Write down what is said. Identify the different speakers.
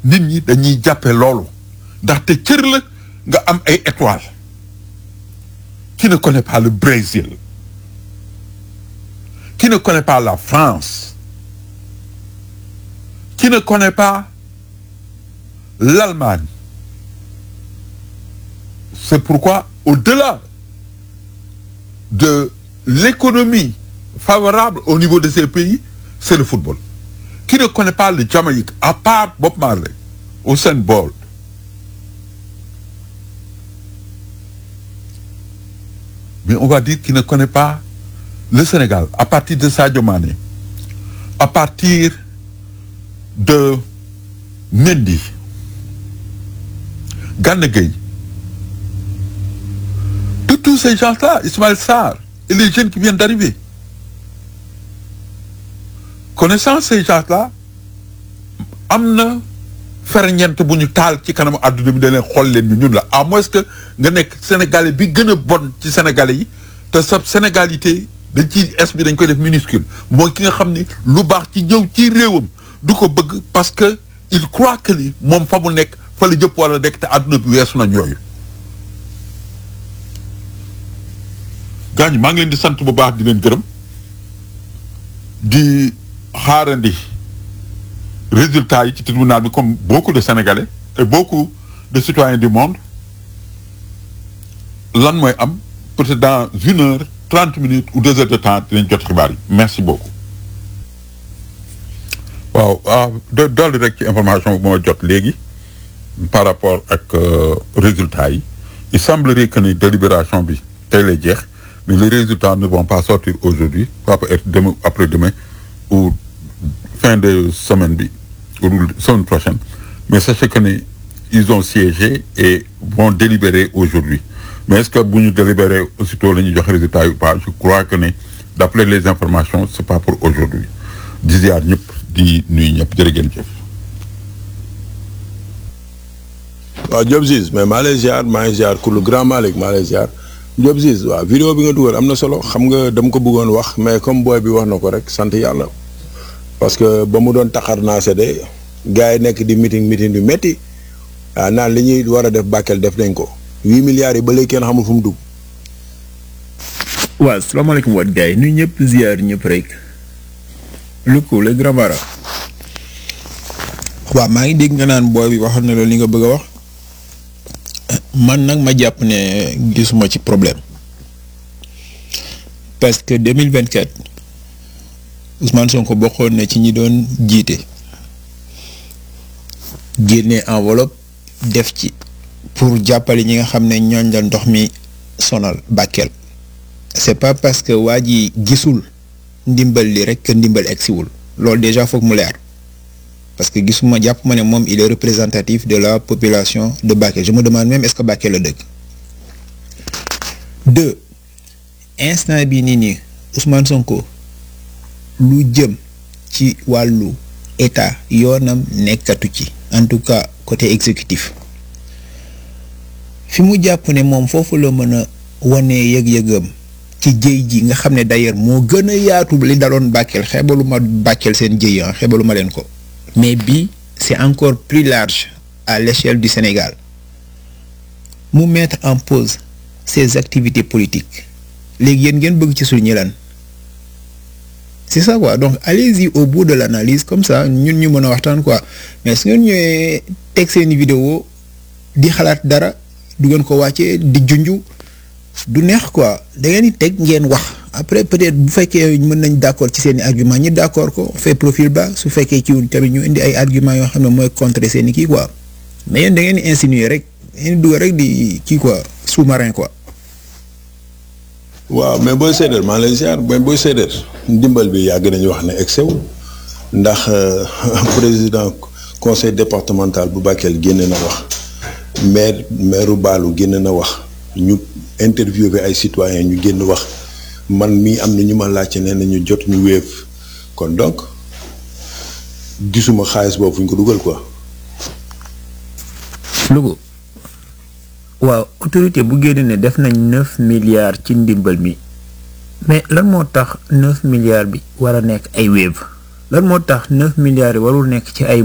Speaker 1: nit ñi dañuy jàppe loolu ndaxte cër la nga am ay étoiles qui ne connaît pas le Brésil qui ne connaît pas la France qui ne connaît pas l'Allemagne c'est pourquoi au-delà de l'économie favorable au niveau de ces pays c'est le football qui ne connaît pas le Jamaïque à part Bob Marley Usain Bolt mais on va dire qu'il ne connaît pas le Sénégal à partir de Sadio Mané à partir de Mendy Gana Gueye de tous ces gens-là Ismaël Sarr et les jeunes qui viennent d'arriver connaissant ces gens-là am na ferñeent bu ñu taal ci kanamu àdduna bi da leen xool leen ñu ñun la à moins que nga nekk sénégalais bi gën a bon ci sénégalais yi te sa sénégalité dañ ci es bi dañ koy def minuscule mooy ki nga xam ni lu baax ci ñëw ci réewam du ko bëgg parce que il croit que ni moom fa mu nekk fa la jëpp wala nekk te àdduna bi weesu nañ yooyu gaañ maa ngi leen di sant bu baax di leen gërëm di xaarandi résultats yi ci tribunal bi comme beaucoup de Sénégalais et beaucoup de citoyens du monde lan mooy am peut-être dans une heure trente minutes ou deux heures de temps dinañ jot xibaar yi merci beaucoup. waaw ah do dolli rek ci information bu ma jot léegi par rapport ak résultats yi il semblerait que ni délibération bi tey lay jeex mais les résultats ne vont pas sortir aujourd'hui ça peut être demain après-demain ou fin de semaine bi ou semaine prochaine mais sachez que ni ils ont siégé et vont délibérer aujourd'hui mais est-ce que bu ñu délibérer aussitôt la ñuy joxe résultat yi ou pas je crois que ni d'après les informations c'est pas pour aujourd'hui di ziar ñëpp di nuyu ñëpp jërë ngeen jëf
Speaker 2: waaw Diop Ziz mais maa lay ziar maa ngi ziar ku lu grand Malick maa lay ziar Diop Ziz waaw vidéo bi nga dugal am na solo xam nga dama ko bëggoon wax mais comme booy bi wax na ko rek sant yàlla parce que ba mu doon taxar naa sede gars yi nekk di meeting meeting yu métti ah naan li ñuy war a def Bakel def nañ ko huit milliards yi ba léegi kenn xamul fu mu dugg.
Speaker 3: waaw salaamaaleykum waat gars yi nuyu ñëpp ziar ñëpp rek lu ko le grand bara waaw maa ngi dégg nga naan booy bi waxal na la li nga bëgg a wax man nag ma jàpp ne gisuma ci problème parce que 2024 Ousmane Sonko bokkoon na ci ñi doon jiite génne enveloppe def ci pour jàppale ñi nga xam ne ñooñ la ndox mi sonal Bakel c'est pas parce que waa ji gisul ndimbal li rek que ndimbal egsiwul loolu déjà foog mu leer parce que gisuma jàpp ma ne moom il est représentatif de la population de Bakel je me demande même est-ce que Bakel la dëkk deux instant bi nii nii Ousmane Sonko lu jëm ci wàllu état yoonam nekkatu ci en tout cas côté exécutif fi mu jàpp ne moom foofu la mën a wane yëg-yëgam ci jëy ji nga xam ne d'ailleurs moo gën a yaatu li daloon Bakel xeebalu ma Bakel seen jëy ah xeebalu ma leen ko mais bii c'est encore plus large à l'échelle du Sénégal mu mettre en pause ses activités politiques léegi yéen ngeen bëgg ci suñu lan c'est ça quoi donc allez-y au bout de l'analyse comme ça ñun ñu mën a waxtaan quoi mais su ngeen ñëwee teg seeni vidéo di xalaat dara du ngeen ko wàccee di junju du neex quoi da ngeen di teg ngeen wax après peut-être bu fekkee mën nañ d'accord ci seeni argument ñi d'accord ko fait profil bas su fekkee ci tamit ñu indi ay argument yoo xam ne mooy contrer seeni kii quoi mais yéen da ngeen di insinuer rek ngeen di dugal rek di kii quoi sous-marin quoi.
Speaker 2: waaw mais booy séedéer maa lay ziar mais booy séedéer ndimbal bi yàgg nañu wax ne excès ndax président conseil départemental bu Bakel génne na wax maire maire Baalu génne na wax ñu interviewé ay citoyens ñu génn wax man mii am na ñu ma laajte ne nañu jot ñu wéef kon donc gisuma xaalis boobu fu ñu ko dugal quoi.
Speaker 3: Louga waaw autorité bu génne ne def nañ neuf milliards ci ndimbal mi mais lan moo tax neuf milliards bi war a nekk ay Wave lan moo tax neuf milliards yi warul nekk ci ay